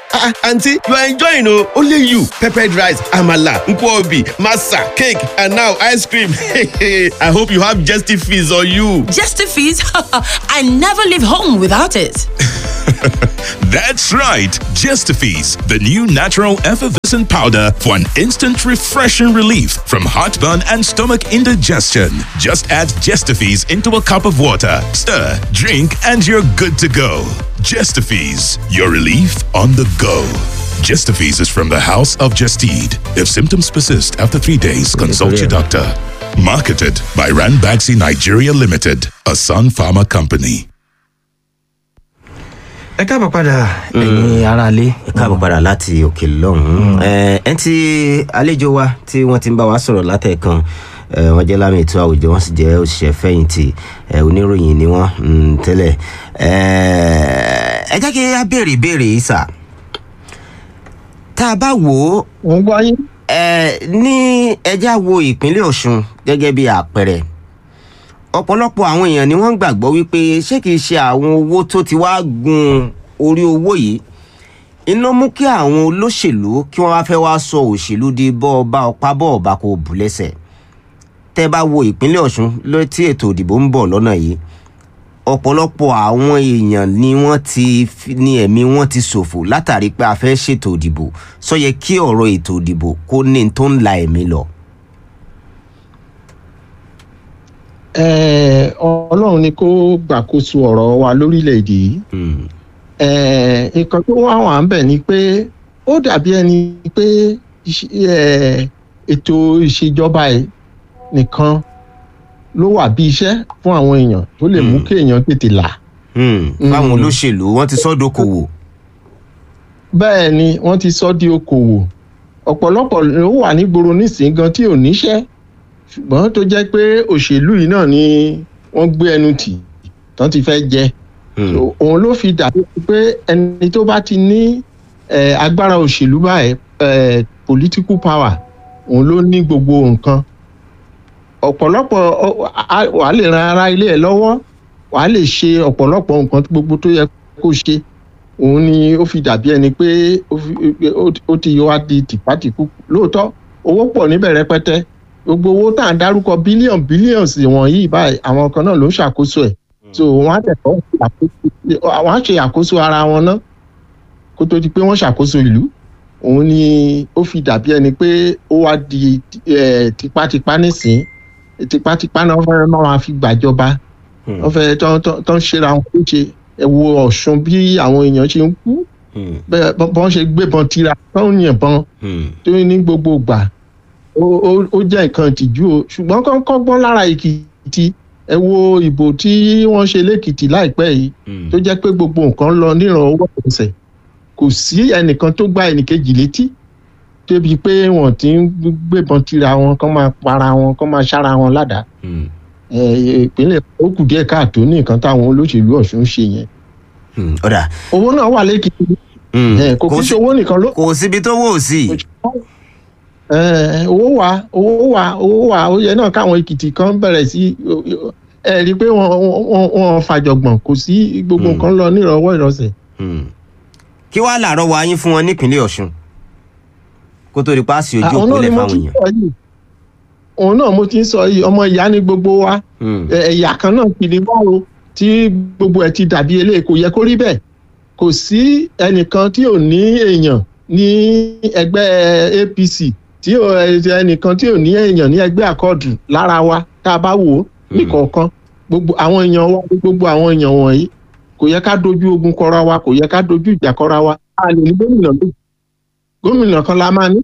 ah aunty you are enjoying o only you peppered rice amala nkwobi masa cake and now ice cream i hope you have digestive fees on you. Justifies, I never leave home without it. That's right, Gestifees, the new natural effervescent powder for an instant refreshing relief from heartburn and stomach indigestion. Just add Gestifees into a cup of water, stir, drink, and you're good to go. Gestifees, your relief on the go. Gestifees is from the House of Gestede. If symptoms persist after three days, consult your doctor. Marketed by Ranbaxy Nigeria Limited, a Sun Pharma company. ẹ káàbọ̀ padà ẹ̀yin aráalé. ẹ káàbọ̀ padà láti òkè lọ́hùn-ún ẹ ti àlejò wa tí wọ́n ti ń bá wa sọ̀rọ̀ látẹ̀kan ẹ, wọ́n jẹ́ lámì ètò àwùjọ wọ́n sì jẹ́ òṣìṣẹ́ fẹ̀yìntì ẹ, oníròyìn ni wọ́n mm, tẹ́lẹ̀ ẹ ẹ jẹ́ kí a béèrè ìbéèrè yìí sà tá a bá wò ó mo ń gbọ́ yín. ẹ ní ẹjá wo ìpínlẹ̀ ọ̀ṣun gẹ́gẹ́ bí àpẹẹrẹ ọ̀pọ̀lọpọ̀ àwọn èèyàn ni wọ́n ń gbàgbọ́ wípé ṣé kìí ṣe àwọn owó tó ti wá gun orí owó yìí iná mú kí àwọn olóṣèlú kí wọ́n wá fẹ́ wá sọ òṣèlú di bọ́ọ̀bá ọpá bọ́ọ̀bá kò bù lẹ́sẹ̀ tẹ́ bá wo ìpínlẹ̀ ọ̀ṣun ló tí ètò ìdìbò ń bọ̀ lọ́nà yìí ọ̀pọ̀lọpọ̀ àwọn èèyàn ni wọ́n ti fi- ní ẹ̀mí wọn ti ṣòfò látàrí pé a fẹ́ ṣètò ìdìbò sọ yẹ kí ọ̀rọ̀ ètò ìdìbò kó ní tó ń la ẹ̀mí lọ. Ẹ, ọlọ́run ni kó gbàkóso ọ̀rọ̀ wa lórílẹ̀‐èdè yìí Hmm. Ẹ, nǹkan tó wá wà ń bẹ̀ ni pé ó dàbí ẹni pé iṣ- ẹ, ètò ìṣèjọba ẹ̀ nìkan ló wà bí iṣẹ́ fún àwọn èèyàn tó lè mú Hmm. kí èèyàn tètè là Hmm. fáwọn olóṣèlú wọn ti sọ dókòwò. bẹ́ẹ̀ ni wọ́n ti sọ di okòwò ọ̀pọ̀lọpọ̀ ló wà nígboro nísìnyí gan tí ò níṣẹ́ ṣùgbọ́n tó jẹ́ pé òṣèlú yìí náà ni wọ́n gbé ẹnu tì tán ti fẹ́ jẹ Hmm. So, òun ló fi dàbí pé ẹni tó bá ti ní eh, agbára òṣèlú báyìí eh, political power òun ló ní gbogbo nǹkan ọ̀pọ̀lọpọ̀ ọ- a- wàá lè ran ara ilé ẹ̀ lọ́wọ́ wàá lè ṣe ọ̀pọ̀lọpọ̀ nǹkan gbogbo tó yẹ kó ṣe òun ni ó fi dàbí ẹni pé ó fi- ó- ó ti wá di tìpátìkú lóòótọ́ owó pọ̀ níbẹ̀ rẹpẹtẹ gbogbo owó tá à ń dárúkọ bílíọ̀nù bílíọ̀nù wọ̀nyí báyìí àwọn kan náà ló ń ṣàkóso ẹ̀ so wọ́n á tẹ̀kọ́ wọ́n á ṣe àkóso ara wọn ná kó tó di pé wọ́n ṣàkóso ìlú òun ni ó fi dàbí ẹni pé ó wá di eh, tipátipá nísìn tipátipá náà fẹ́ máa fi gbàjọba Hmm. wọ́n fẹ́ tán tán- tán ṣera wọn kó ṣe ẹ wo ọ̀ṣun bí àwọn èèyàn ṣe ń kú Hmm. bẹ́ẹ̀ bọ́n bọ́n ṣe gbébọn tira tán ń yìnbọn Hmm. tó ní gbogbo ìgbà ó ó- ó jẹ́ nǹkan ìtìjú o ṣùgbọ́n kán kọ́gbọ́n lára èkìtì ẹ wo ìbò tí wọ́n ṣe lẹ́kìtì láìpẹ́ yìí Hmm. tó jẹ́ pé gbogbo nǹkan lọ níran owó ẹsẹ̀ kò sí ẹnìkan tó gbá ẹnìkejì létí débi pé wọ́n ti ń gbébọn tira wọn kán máa para wọn kán máa ṣára wọn ládàá Hmm. ẹ, ìpínlẹ̀ ó kù díẹ̀ káàtó ní nǹkan táwọn olóṣèlú ọ̀ṣun ṣe yẹn Hmm. ọ̀dà owó náà wà lẹ́kìtì Hmm. ẹ, kò kí Kò ṣe sí- owó nìkan ló kò síbi tó wò sí. ẹ, owó wà owó wà owó wà ó yẹ náà káwọn èkìtì kan bẹ̀rẹ̀ sí ẹ rí i pé wọ́n wọ́n wọ́n fàjọgbọ̀n kò sí gbogbo Hmm. nǹkan lọ nírọ̀wọ́ ìrọ̀sẹ̀. Hmm. kí wàá làárọ̀ wá yín fún wọn nípínlẹ̀ ọ̀ṣun kó tó di pa sí ojú àwọn náà òpólẹ̀ ni mo fáwọn ti ń èèyàn. sọ yìí òun náà mo ti ń sọ yìí ọmọ ìyá ni gbogbo wa Hmm. ẹ- ẹ̀yà kan náà kì ní báwo tí gbogbo ẹ̀ ti dàbí eléyìí kò yẹ kó rí bẹ́ẹ̀ kò sí ẹnìkan tí ò ní èèyàn ní ẹgbẹ́ apc tí ò ẹnìkan tí ò ní èèyàn ní ẹgbẹ́ àkọọ̀dù lára wa tá a bá wò ó nìkọ̀ọ̀kan gbogbo àwọn èèyàn wa gbogbo àwọn èèyàn wọ̀nyí kò yẹ ká dojú ogun kọra wa kò yẹ ká dojú ìjà kọra wa a lè ní gómìnà méjì gómìnà kan la máa ní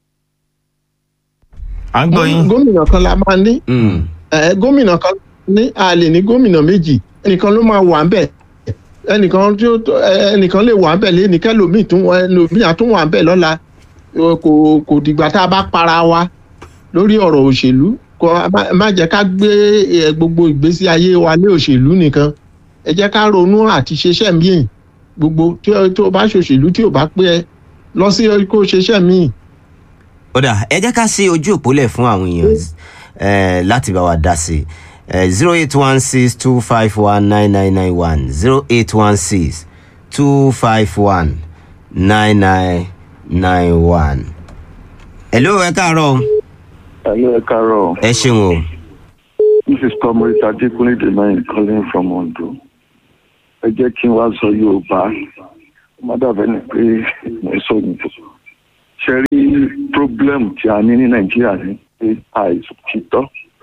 à ń gbọ́ yín. gómìnà kan la máa ní Hmm. ẹ gómìnà kan ní a lè ní gómìnà méjì ẹnìkan ló máa wà ń bẹ ẹnìkan tí ó ẹ- ẹnìkan lè wà ń bẹ lẹ́ni kẹlòmíì tún wà ẹlòmíì àtún wà ń bẹ lọ́la Ẹ, kò kò dìgbà tá a bá para wa lórí ọ̀rọ̀ òṣèlú kò má- má jẹ́ ká gbé ẹ, gbogbo ìgbésí ayé wa lé òṣèlú nìkan ẹ jẹ́ ká ronú àti ṣeṣẹ́ míì gbogbo tí ó tó bá ṣòṣèlú tí ò bá pé ẹ lọ sí kó ṣeṣẹ́ míì ọ̀dà ẹ jẹ́ ká sí ojú òpólẹ̀ fún àwọn èèyàn eh, láti bá wa dá sí i zero eight one six two five one nine nine nine one zero eight one six two five one nine nine nine one. hello ẹ káàárọ̀ o. Hello, ẹ káàárọ̀. ẹ ṣeun o. This is Comrade Adekunle Demain calling from Ondo. Ẹ jẹ́ kí n wá sọ Yorùbá. Ó má dàbẹ́ ni pé mo ń sọ òyìnbó. Ṣé rí problem tí a ní ní Nàìjíríà ní pé àìsàn títọ́?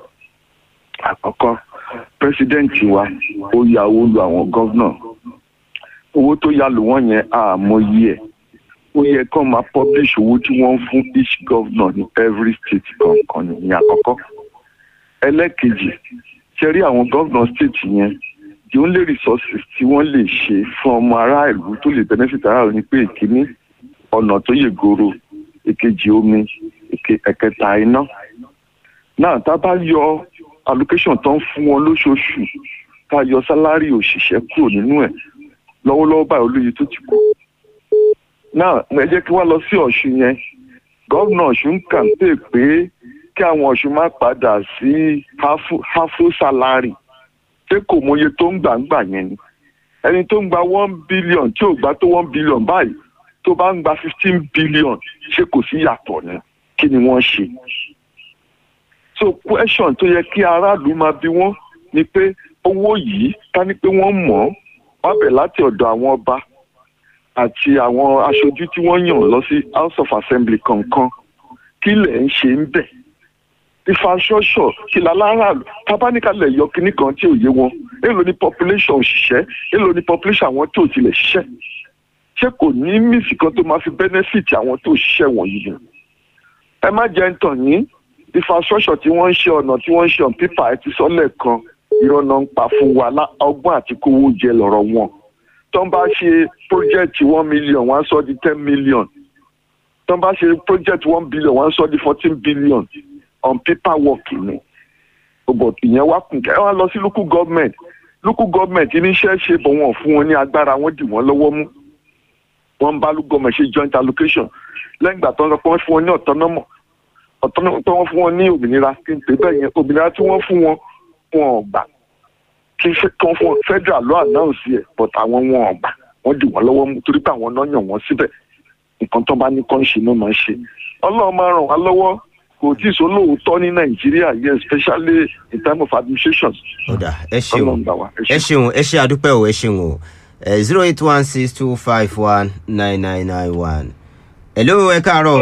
Àkọ́kọ́, pírẹsidẹ́ǹtì wa ó ya owó lu àwọn gọ́vnà. Owó tó yá lù wọ́n yẹn àmọye ẹ̀. Ó yẹ kó máa publish owó tí wọ́n ń fún each governor ní every state kọ̀ọ̀kan ní àkọ́kọ́ ẹlẹ́kejì ṣe rí àwọn gómìnà state yẹn the only resources tí wọ́n lè ṣe fún ọmọ aráàlú tó lè benefit aráàlú ni pé ìkíní ọ̀nà tó yè goro èkejì omi èke- ẹ̀kẹta iná náà tá a bá yọ allocation tó ń fún wọn lóṣooṣù tá a yọ sálárì òṣìṣẹ́ kúrò nínú ẹ̀ lọ́wọ́lọ́wọ́ báyìí olóye tó ti kú náà ẹ jẹ́ kí wá lọ sí ọ̀ṣun yẹn gómìnà ọ̀ṣun ń kàǹpé pé kí àwọn ọ̀ṣun má padà sí hafu hafu salary ṣé kò mọye tó ń gbà ń gbà yẹn ni ẹni tó ń gba one billion tí ò gbà tó one billion báyìí tó bá ń gba fifteen billion ṣé kò sí yàtọ̀ ni kí ni wọ́n ṣe. so question tó yẹ kí aráàlú máa bí wọ́n ni pé owó yìí ká ní pé wọ́n mọ̀ ọ́ wọ́n bẹ̀ láti ọ̀dọ̀ àwọn ọba àti àwọn aṣojú tí wọ́n yàn lọ sí house of assembly kankan kí lẹ̀ ń ṣe ń bẹ̀ infrastructure kí láláràlú tábánikalẹ̀ yọ kínní kan tí ò yé wọn èlò ní population òṣìṣẹ́ èlò ní population àwọn tí ò tilẹ̀ ṣiṣẹ́ ṣé kò ní mísì kan tó máa fi benefit àwọn tó ṣiṣẹ́ wọ̀nyí ni ẹ má jẹ́ ń tàn yín infrastructure tí wọ́n ń ṣe ọ̀nà tí wọ́n ń ṣe on paper ẹ ti sọ lẹ́ẹ̀kan ìrọ̀nà ń pa fún wa lá- ọgbọ́n àti kówó jẹ lọ́rọ̀ wọn tó ń bá ṣe project one million wọ́n á sọ di ten million tó ń bá ṣe project one billion wọ́n á sọ di fourteen billion on paper work ni but ìyẹn wá kùn kẹ́ ẹ wá lọ sí local government local government iníṣẹ́ ṣe bọ̀ wọ́n fún wọn ní agbára wọ́n dì wọ́n lọ́wọ́ mú wọ́n ń bá local government ṣe joint allocation lẹ́yìn ìgbà tó ń sọ pé wọ́n fún wọn ní autonomy autonomy tó wọ́n fún wọn ní òmìnira kí n pè bẹ́ẹ̀ yẹn òmìnira tí wọ́n fún wọn wọn ò gbà kí fẹ́- kí wọ́n fún wọn federal law announce ẹ̀ but àwọn wọn ò gbà wọ́n dì wọ́n lọ́wọ́ mú torí pé àwọn náà yàn wọ́n síbẹ̀ nǹkan tó bá ní kán ṣe náà máa ń ṣe ọlọ́run máa ràn wá lọ́wọ́ kò tí ì sólóòótọ́ ní nàìjíríà yẹn especially in time of administrations ọ̀dà ẹ ṣeun ọlọ́run gbà wá ẹ ṣeun ẹ ṣe àdúpẹ́ o ẹ ṣeun o zero eight one six two five one nine nine nine one. hello ẹ káàárọ̀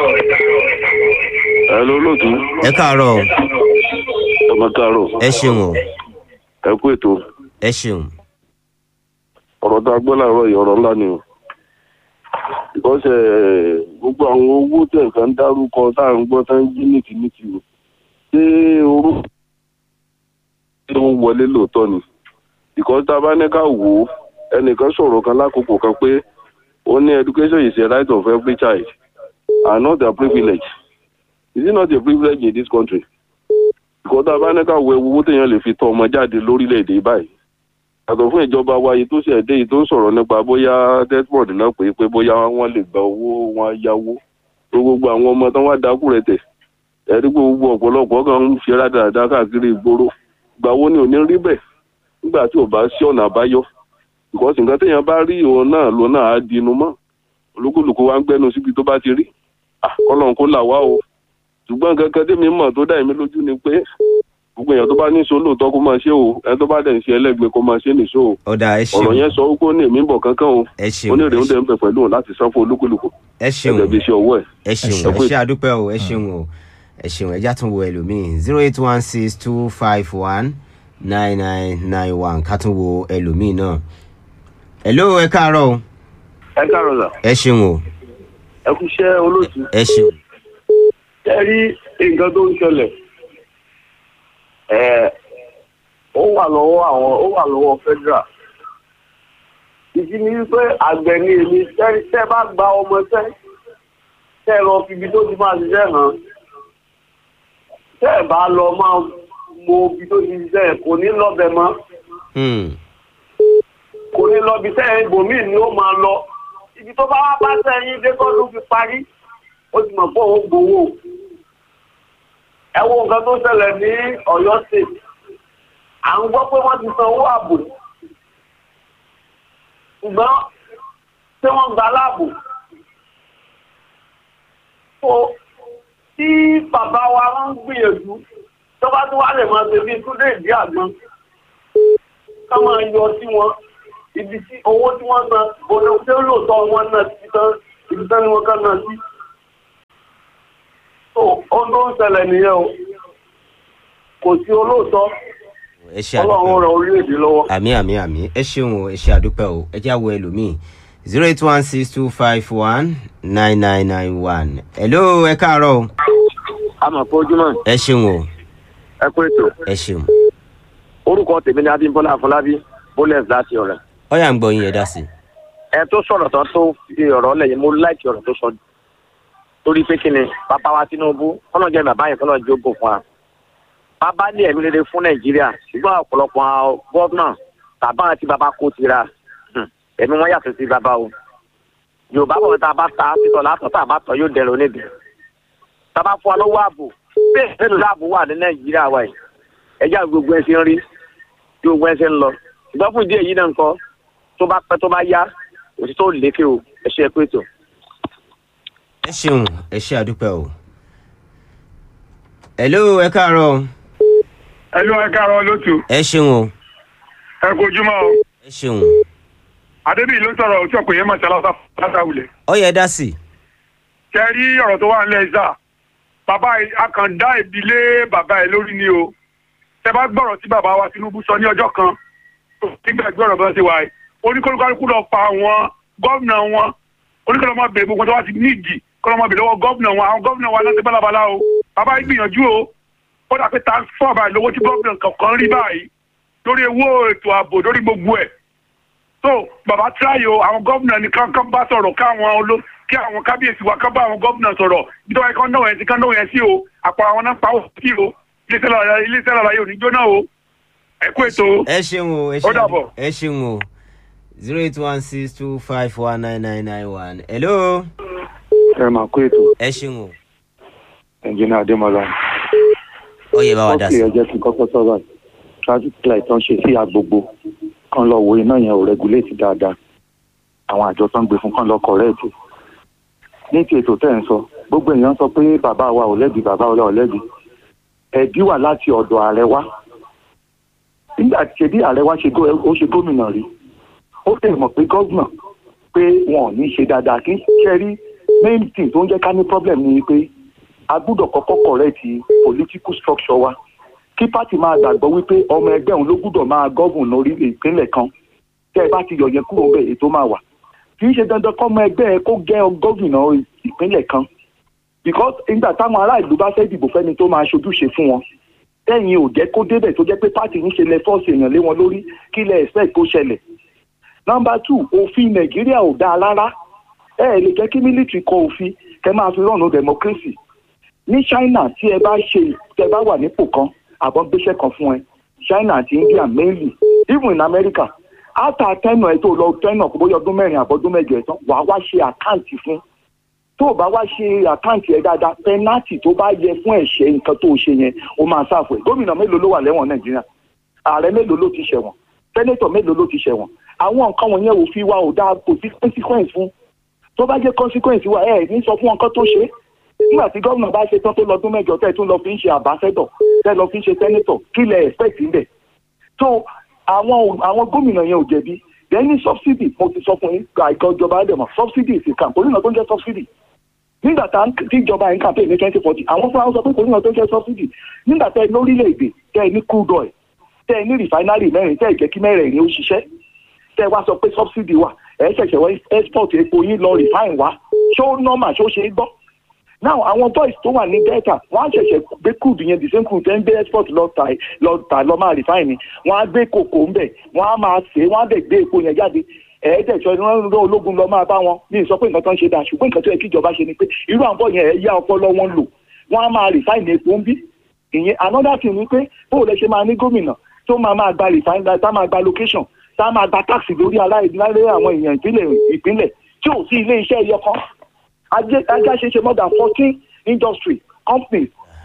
ẹ ló lóòtú ẹ káàárọ̀ ọmọ káàárọ̀ ẹ ṣeun o ẹ kú ètò ẹ ṣeun ọ̀rọ̀ tá a gbọ́ láàárọ̀ yìí ọ̀rọ̀ ńlá ni o because eh, gbogbo àwọn owó tẹ̀ nǹkan dárúkọ tá à ń gbọ́ tá ń jí nìtìnìtì o ṣé orú ló ń wọlé lóòótọ́ ni because tá a bá ní ká wò ó ẹnìkan sọ̀rọ̀ kan lákòókò kan pé ó ní education is a right of every child and not a privilege is it not a privilege in this country because tá a bá ní ká wo owó téèyàn lè fi tọ́ ọmọ jáde lórílẹ̀‐èdè báyìí yàtọ̀ fún ìjọba wa yìí tó ṣe ẹ̀dẹ́ yìí tó ń sọ̀rọ̀ nípa bóyá desmond náà pé pé bóyá wọ́n lè gba owó wọn yáwó tó gbogbo àwọn ọmọ tán wá dákú rẹ̀ tẹ̀ ẹ̀rí pé gbogbo ọ̀pọ̀lọpọ̀ kan ń ṣe rádaràda káàkiri ìgboro gbà wo ni ò ní rí bẹ́ẹ̀ nígbà tí ò bá sí ọ̀nà àbáyọ because nǹkan téèyàn bá rí òun náà ló náà á dinú mọ́ olúkúlùkù wa ń gbẹ́nu síbi tó bá ti rí Ah, kọ́lọ́n kó là wá o ṣùgbọ́n nǹkan kan tèmi mọ̀ tó dá èmi lójú ni pé gbogbo èèyàn tó bá ní sọ lóòótọ́ kó máa ṣe o ẹni tó bá dẹ̀ ń ṣe ẹlẹ́gbẹ́ kó máa ṣe nìṣó o ọ̀dà ẹ ọ̀rọ̀ ṣeun yẹn sọ wípé ó ní èmi ń bọ̀ kankan o ẹ ṣeun ó ní èrè ń dẹ̀ ń bẹ̀ pẹ̀lú òun láti san fún olúkúlùkù ẹ ṣeun ẹgbẹ́ bí iṣẹ́ ọwọ́ ẹ̀. ẹ ṣeun ẹ ṣe àdúpẹ́ o ẹ ṣeun o ẹ ṣeun ẹ já tún wo ẹlòmíì zero eight one six two five one nine nine nine one ká tún wo ẹlòmíì náà. hello ẹ káàárọ̀ o ẹ káàárọ̀ sà ẹ ṣeun o ẹ kú iṣẹ́ olóòtú ẹ ṣeun ẹ rí nǹkan tó ń ṣẹlẹ̀ ẹ ó wà lọ́wọ́ àwọn ó wà lọ́wọ́ federal ìdí ni wípé àgbẹ̀ ni èmi tẹ́ tẹ́ bá gba ọmọ tẹ́ tẹ́ ẹ lọ fi ibi tó ti máa ṣiṣẹ́ hàn tẹ́ ẹ bá lọ máa mọ ibi tó ti ṣiṣẹ́ kò ní lọ́bẹ̀ mọ́ Hmm. kò ní lọ ibi tẹ́ ibòmíì ni ó máa lọ ibi tó bá wá bá sẹ́yìn dé kọ́dún fi parí ó ti mọ̀ pé òun gbowó ẹ wo nǹkan tó ṣẹlẹ̀ ní ọ̀yọ́ state à ń gbọ́ pé wọ́n ti san owó ààbò ṣùgbọ́n ṣé wọ́n gba láàbò. so tí bàbá wa wọ́n ń gbìyànjú tó bá tún wá lè máa ṣe bíi túndé ìdí àgbọn ká máa yọ sí wọn ibi tí owó tí wọ́n san bọ́dọ̀ ṣé lóòótọ́ wọn náà ti tán ibi tán ni wọ́n kàn náà sí. so ohun tó ń ṣẹlẹ̀ nìyẹn o kò sí olóòótọ́ ẹ ṣe ọlọ́run àdúpẹ́ ràn orílẹ̀-èdè lọ́wọ́. àmì àmì àmì ẹ ṣeun o ẹ ṣe àdúpẹ́ o ẹ jẹ́ àwọ̀ ẹlòmíì zero eight one six two five one nine nine nine one hello ẹ káàárọ̀ o àmọ̀ pé ojúmọ́ ẹ ṣeun o ẹ kú ètò ẹ ṣeun orúkọ tèmi ni adébọlá afọlábí bólẹs láti ọrẹ ọyà ń gbọ́ yín ẹ dá sí i. ẹ tó sọ̀rọ̀ tán tó fi ọ̀rọ̀ lẹ́yìn mo láìkí ọ̀rọ̀ tó sọ torí pé kí ni bàbá wa tinubu kọ́nà jẹ́ bàbá yẹn kọ́nà jókòó fún wa bàbá ní ẹ̀mí rere fún nàìjíríà ṣùgbọ́n ọ̀pọ̀lọpọ̀ àwọn gọ́vnà tàbá àti bàbá kó tira hmm, ẹ̀mí wọn yàtọ̀ sí bàbá o yorùbá bọ̀ tá a bá ta títọ̀ látọ̀ tá a bá tọ̀ yóò dẹrùn oníbi tá a bá fún wa lọ́wọ́ ààbò bẹ́ẹ̀ bẹ́ẹ̀ ló ààbò wà ní nàìjíríà wa yìí ẹjẹ́ gbogbo ẹ̀ ṣe ń rí tí gbogbo ẹ̀ ṣe ń lọ ṣùgbọ́n fún ìdí èyí náà nǹkan tó bá pẹ́ tó bá yá òtítọ́ ò lékè o ẹ ṣe é pé ètò. ẹ ṣeun ẹ ṣe àdúpẹ́ o. hello ẹ káàárọ̀ o ẹlú ẹ káàárọ̀ lótú ẹ ṣeun o ẹ kojúmọ́ o ẹ ṣeun adébíyì ló sọ̀rọ̀ òtí ọ̀pọ̀ yẹn mọ̀tálá látàwulẹ̀ ọyà ẹ dá sí i. ṣe rí ọ̀rọ̀ tó wà nílẹ̀ ìsà bàbá yìí- akàndá ìbílẹ̀ bàbá ẹ̀ lórí ni o ṣe bá gbọ́rọ̀ tí bàbá wa tinubu sọ ní ọjọ́ kan nígbà gbọ́rọ̀ bá ṣe wà yìí oníkólókálukú lọ pa àwọn gómìnà wọn oníkóló máa bèrè gbogbo tó wá ti nídìí kóló máa bèrè lọ́wọ́ gómìnà wọn àwọn gómìnà wa náà ti bálabàlá o bàbá yìí gbìyànjú o ó dà pé task four báyìí lówó tí gómìnà kankan rí báyìí lórí owó ètò ààbò lórí gbogbo ẹ̀ so bàbá tíráyò àwọn gómìnà nìkan kan bá sọ̀rọ̀ káwọn olo kí àwọn kábíyèsí wa kán bá àwọn gómìnà sọ̀rọ̀ bí tọ́wọ́ ẹ̀kọ́ náà ẹ̀ ti kán náà yẹn sí o àpò àwọn náà pa ó sí o iléeṣẹ́ lọ́la iléeṣẹ́ lọ́la yóò ní jóná o ẹ kú ètò ẹ ṣeun o ẹ Ó ṣe dàbọ̀. ẹ ṣeun o zero eight one six two five one nine nine nine one hello ẹ máa kó ètò ẹ ṣeun o ẹnjìnà adémọlá ọyẹ bá wa dá ọkì sí i. ẹ jẹ́ kí n kọ́kọ́ sọ̀rọ̀ traffic light tó ń ṣe sí agbogbo kan lọ wo iná yẹn ò regulate dáadáa àwọn àjọ tó ń gbé fún kan lọ correct ní ti ètò tẹ́ ẹ̀ ń sọ gbogbo èèyàn sọ pé bàbá wa ò lẹ́bi bàbá wa ò lẹ́bi ẹ̀bí wà láti ọ̀dọ̀ ààrẹ wa nígbà tí ṣe bí ààrẹ wa ṣe gó- ó ṣe gómìnà rí ó lè mọ̀ pé gọ́vnà pé wọn ò ní ṣe dáadáa kí ṣe rí main thing tó ń jẹ́ ká ní problem ni pé a gbúdọ̀ kọ́kọ́ correct political structure wa kí pátì máa gbàgbọ́ wípé ọmọ ẹgbẹ́ òun ló gbúdọ̀ máa gọ́gùn lórí ìpínlẹ̀ kan tẹ́ ẹ bá ti yọ̀ yẹn kúrò bẹ́ẹ̀ ètò máa wà kì í ṣe dandan kọ́ ọmọ ẹgbẹ́ ẹ kó gẹ́ gọ́gùnà ìpínlẹ̀ kan because nígbà táwọn ará ìlú bá fẹ́ dìbò fẹ́ni tó máa ṣojúṣe fún wọn tẹ́yìn ò jẹ́ kó débẹ̀ tó jẹ́ pé pátì ń ṣe lẹ fọ́ọ̀sì èèyàn lé wọn lórí kí lẹ expect kó ṣẹlẹ̀ nọmba two òfin nàìjíríà ò dáa rárá ẹ ẹ lè jẹ́ kí mílítìrì kọ òfin kẹ máa fi rọ̀nù democracy ní china tí ẹ bá ṣe tẹ bá wà nípò kan àbọ̀ gbéṣẹ́ kan fún ẹ china àti india mainly even in america after tẹ́nà ẹ tó lọ tẹ́nà kó bóyá ọdún mẹ́rin àbọ̀dún mẹ́jọ ẹ̀ tán wàá wá ṣe àkáǹtì fún tó o bá wá ṣe àkáǹtì ẹ dáadáa pẹnátì tó bá yẹ fún ẹ̀ṣẹ̀ nǹkan tó o ṣe yẹn o máa ṣàfù ẹ̀ gómìnà mélòó ló wà lẹ́wọ̀n nàìjíríà ààrẹ mélòó ló ti ṣẹ̀wọ̀n sẹ́nétọ̀ mélòó ló ti ṣẹ̀wọ̀n àwọn nǹkan wọ̀nyẹn ò fi wá ò dáa kò sí consequence fún tó bá jẹ́ consequence wa ẹ̀ ní sọ fún wọn kán tó ṣe é nígbà tí gómìnà bá ṣe tán tó lọ́dún mẹ́jọ tẹ́ ẹ tún lọ fi ń ṣe àbáṣẹ́dọ̀ tẹ́ ẹ lọ fi ń ṣe sẹ́nétọ̀ kí lẹ expect ń bẹ̀ tó àwọn àwọn gómìnà yẹn ò jẹ̀bi lẹ́ni subsidy mo ti sọ fún yín àìkọ́ ìjọba ẹ̀dẹ̀mọ̀ subsidy is a camp oníná tó ń jẹ́ subsidy nígbà tá tí ìjọba yẹn campaign ní twenty forty àwọn fúnra wọn sọ pé kò níná tó ń jẹ́ subsidy nígbà tẹ́ ẹ lórílẹ̀‐èdè tẹ́ ẹ ní crude oil tẹ́ ẹ ní refinery mẹ́rin tẹ́ ẹ jẹ́ kí mẹ́rẹ̀ẹ̀rin ó ṣiṣẹ́ tẹ́ ẹ wá sọ pé subsidy wà ẹ ṣẹ̀ṣẹ̀ wọ export epo yín lọ refine wá ṣó normal ṣó ṣe é gbọ́ now àwọn boys tó wà ní delta wọn á ṣẹ̀ṣẹ̀ gbé crude yẹn the same crude tẹ́ ń gbé export lọ tà lọ tà lọ máa refine ni wọn á gbé kòkó ńbẹ̀ wọn á máa sè é wọn á dẹ̀ gbé epo yẹn jáde ẹ̀ẹ́dẹ̀jọ ni wọ́n ń rán ológun lọ máa bá wọn ní ìsọ pé nǹkan tó ń ṣe dáa ṣùgbọ́n nǹkan tó yẹ kí ìjọba ṣe ni pé irú àwọn bọ́ yẹn ẹ̀ yá ọpọlọ wọn lò wọ́n á máa refine epo ń bí ìyẹn another thing ni pé bóòlù ẹ ṣe máa ní gómìnà tó máa máa gba refine tá máa gba location tá máa gba tax lórí aláìláre àwọn èèyàn ìpínlẹ̀ ìpínlẹ̀ tí ò sí ilé iṣẹ́ ẹyọ kan ajá ṣe ṣe more than fourteen industry companies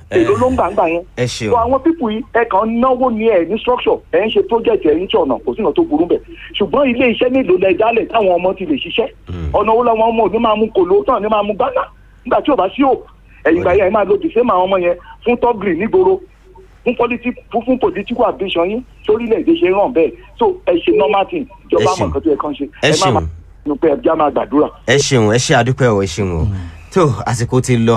èló ló ń gbà ń gbà yẹn. ẹ ṣeun. so àwọn pípù yìí ẹ kàn ń náwó ní ẹ ní structure ẹ ń ṣe project ẹ ń ṣe ọ̀nà kò sí ìnà tó burú bẹ̀ ṣùgbọ́n ilé iṣẹ́ mélòó lẹ dálẹ̀ táwọn ọmọ ti lè ṣiṣẹ́ ọ̀nà wo làwọn ọmọ òní máa mú kòló tán ní máa mú gbáná nígbà tí ò bá sí ò ẹ̀yìn ìgbà yẹn ẹ máa lo the same àwọn ọmọ yẹn fún tọ́gìrì nígboro fún politi fún fún political ambition yín sórílẹ̀-èdè ṣe ràn bẹ́ẹ̀ so ẹ ṣe normal thing ìjọba àmọ̀ nǹkan tó yẹ kán ṣe ẹ ẹ má ṣeun. máa nù pé ẹ já máa gbàdúrà. ẹ ṣeun ẹ ṣe àdúpẹ́ o ẹ ṣeun o tó àsìkò ti lọ